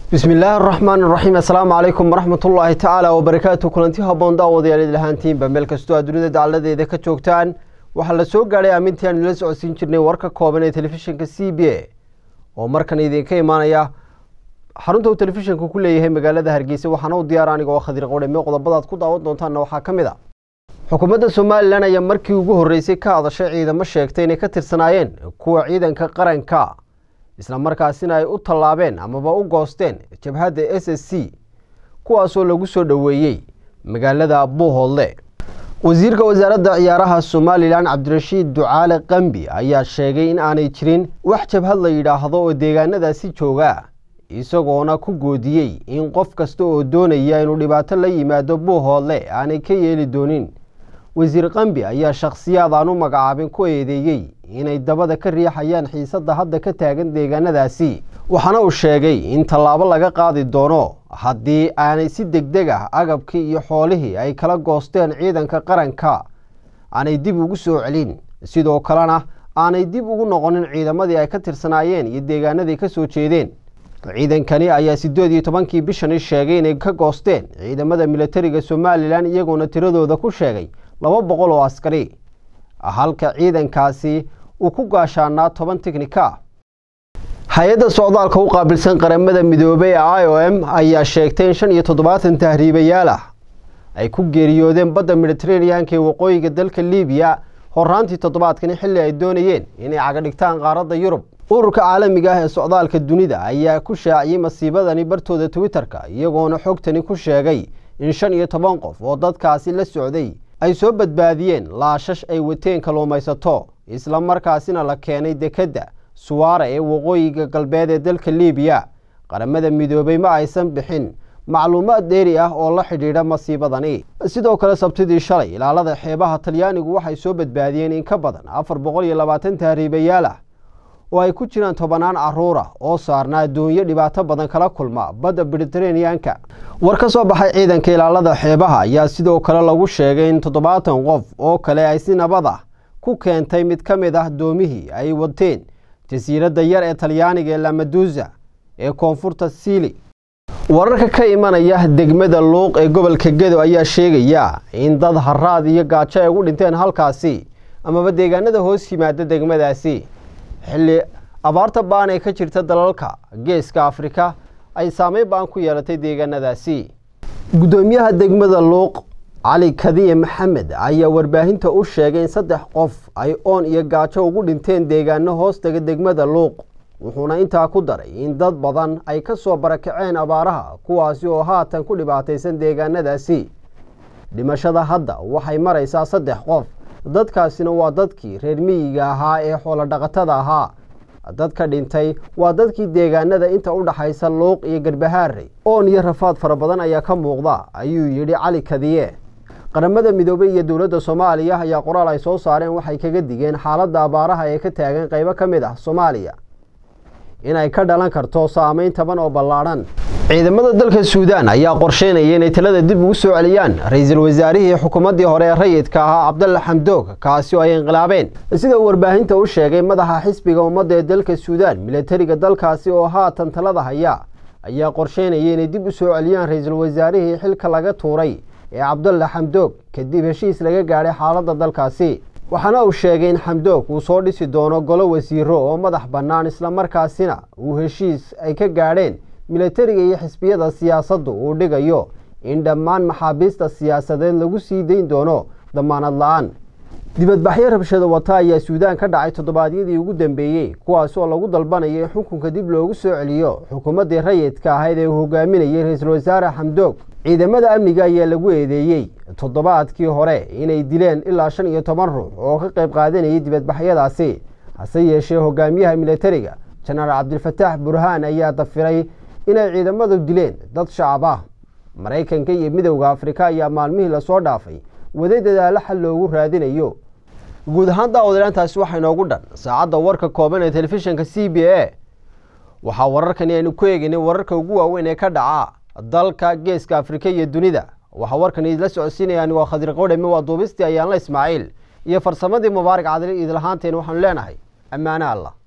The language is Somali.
bismi illaahi araxmaan iraxiim assalaamu calaykum waraxmatullaahi tacaala wabarakaatu kulanti haboon daawadayaal idil ahaantiinba meel kastoo aad dunida dacaladeeda ka joogtaan waxaa la soo gaadhay aamintii aan idila socodsiin jirnay warka kooban ee telefishinka c b a oo markan idinka imaanaya xarunta uu telefishinka ku leeyahay magaalada hargeysa waxaana u diyaar aniga oo khadir qowdhame qodobadaad ku daawan doontaanna waxaa ka mid a xukuumadda somalilan ayaa markii ugu horreysay ka hadashay ciidamo sheegtay inay ka tirsanaayeen kuwa ciidanka qaranka isla markaasina ay u tallaabeen amaba u goosteen jabhadda s s c kuwaasoo lagu soo dhoweeyey magaalada buuhoodle wasiirka wasaaradda ciyaaraha somalilan cabdirashiid ducaale qambi ayaa sheegay in aanay jirin wax jabhad la yidhaahdo oo deegaanadaasi jooga isagoona ku goodiyey in qof kasta oo doonaya inuu dhibaato la yimaado buuhoodle aanay ka yeeli doonin wasiir qambi ayaa shakhsiyaad aan u magacaabin ku eedeeyey inay dabada ka riixayaan xiisadda hadda ka taagan deegaanadaasi waxaana uu sheegay in tallaabo laga qaadi doono haddii aanay si degdeg ah agabkii iyo xoolihii ay kala goosteen ciidanka qaranka aanay dib ugu soo celin sidoo kalena aanay dib ugu noqonin ciidamadii ay ka tirsanaayeen iyo deegaanadii ka soo jeedeen ciidankani ayaa siddeed iyo tobankii bishani sheegay inay ka goosteen ciidamada militariga somalilan iyagoona tiradooda ku sheegay laba boqol oo askari halka ciidankaasi uu ku gaashaanaa toban tiknika hay-adda socdaalka u qaabilsan qaramada midoobey ee i o m ayaa sheegtay in shan iyo toddobaatan tahriibayaal ah ay ku geeriyoodeen badda mediteraneanka ee waqooyiga dalka libiya horaantii toddobaadkani xilli ay doonayeen inay cagadhigtaan qaaradda yurub ururka caalamiga ah ee socdaalka dunida ayaa ku shaaciyey masiibadani bartooda twitter-ka iyagoona xogtani ku sheegay in shan iyo toban qof oo dadkaasi la socday ay soo badbaadiyeen laashash ay wateen kalluumaysato isla markaasina la keenay dekedda suwaara ee waqooyiga galbeed ee dalka libiya qaramada midoobey ma aysan bixin macluumaad dheeri ah oo la xidhiidha masiibadani sidoo kale sabtidii shalay ilaalada xeebaha talyaanigu waxay soo badbaadiyeen in ka badan afar boqol iyo labaatan tahriibayaal ah oo ay ku jiraan tobanaan caruur ah oo saarnaa addoonyo dhibaato badan kala kulma badda mediteraneanka war ka soo baxay ciidanka ilaalada xeebaha ayaa sidoo kale lagu sheegay in toddobaatan qof oo kale ay si nabad ah ku keentay mid ka mid ah doomihii ay wateen jasiiradda yar ee talyaaniga ee lamadusa ee koonfurta siili wararka ka imanaya degmada luuq ee gobolka gedo ayaa sheegaya in dad haraad iyo gaajo ay ugu dhinteen halkaasi amaba deegaanada hoos yimaada degmadaasi xilli abaarta baan ee ka jirta dalalka geeska afrika ay saameyn baan ku yeelatay deegaanadaasi guddoomiyaha degmada luuq cali kadiye maxamed ayaa warbaahinta u sheegay in saddex qof ay oon iyo gaajo ugu dhinteen deegaano hoostaga degmada luuq wuxuuna intaa ku daray in dad badan ay ka soo barakaceen abaaraha kuwaasi oo haatan ku dhibaataysan deegaanadaasi dhimashada hadda waxay maraysaa saddex qof dadkaasina waa dadkii reer miyiga ahaa ee xoolodhaqatada ahaa dadka dhintay waa dadkii deegaanada inta u dhaxaysa luuq iyo garbahaare oon iyo rafaad fara badan ayaa ka muuqda ayuu yidhi cali kadiye qaramada midoobey iyo dowladda soomaaliya ayaa qoraal ay soo saareen waxay kaga digeen xaaladda abaaraha ee ka taagan qaybo ka mid ah soomaaliya inay ka dhalan karto saameyn taban oo ballaadhan ciidamada dalka suudaan ayaa qorsheynaya inay talada dib ugu soo celiyaan ra-iisul wasaarihii xukuumaddii hore ee rayidka ahaa cabdalla xamdoog kaasi oo ay inqilaabeen sida uu warbaahinta u sheegay madaxa xisbiga ummadda ee dalka suudaan milatariga dalkaasi oo haatan talada haya ayaa qorsheynaya inay dib u soo celiyaan ra-iisul wasaarihii xilka laga tuuray ee cabdalla xamdoog kadib heshiis laga gaadhay xaaladda dalkaasi waxaana uu sheegay in xamdoog uu soo dhisi doono golo wasiiro oo madax bannaan islamarkaasina uu heshiis ay ka gaadheen milatariga iyo xisbiyada siyaasaddu uu dhigayo in dhammaan maxaabiista siyaasadeed lagu sii dayn doono damaanad la-aan dibadbaxyo rabshado wata ayaa suudaan ka dhacay toddobaadyadii ugu dambeeyey kuwaas oo lagu dalbanayo in xukunka dib loogu soo celiyo xukuumaddii rayidka ahayd ee uu hogaaminayay ra-iisul wasaare xamdoog ciidamada amniga ayaa lagu eedeeyey toddobaadkii hore inay dileen ilaa shan iyo toban ruux oo ka qayb qaadanayay dibadbaxyadaasi hase yeeshee hogaamiyaha milatariga jenaraal cabdilfataax burhaan ayaa dafiray inay ciidamadu dileen dad shacab ah maraykanka iyo midowda afrika ayaa maalmihii lasoo dhaafay waday dadaalo xal loogu raadinayo guud ahaan daawadayaantaasi waxaa inoogu dhan saacadda warka kooban ee telefishinka c b a waxaa wararkani aynu ku eegaynay wararka ugu waaweyn ee ka dhaca dalka geeska afrika iyo dunida waxaa warkani idila socodsiinayaan waa khadir qowdhame waa duubistii ayaanla ismaaciil iyo farsamadii mubaarak cadli idlahaanteen waxaanu leenahay ammaano allah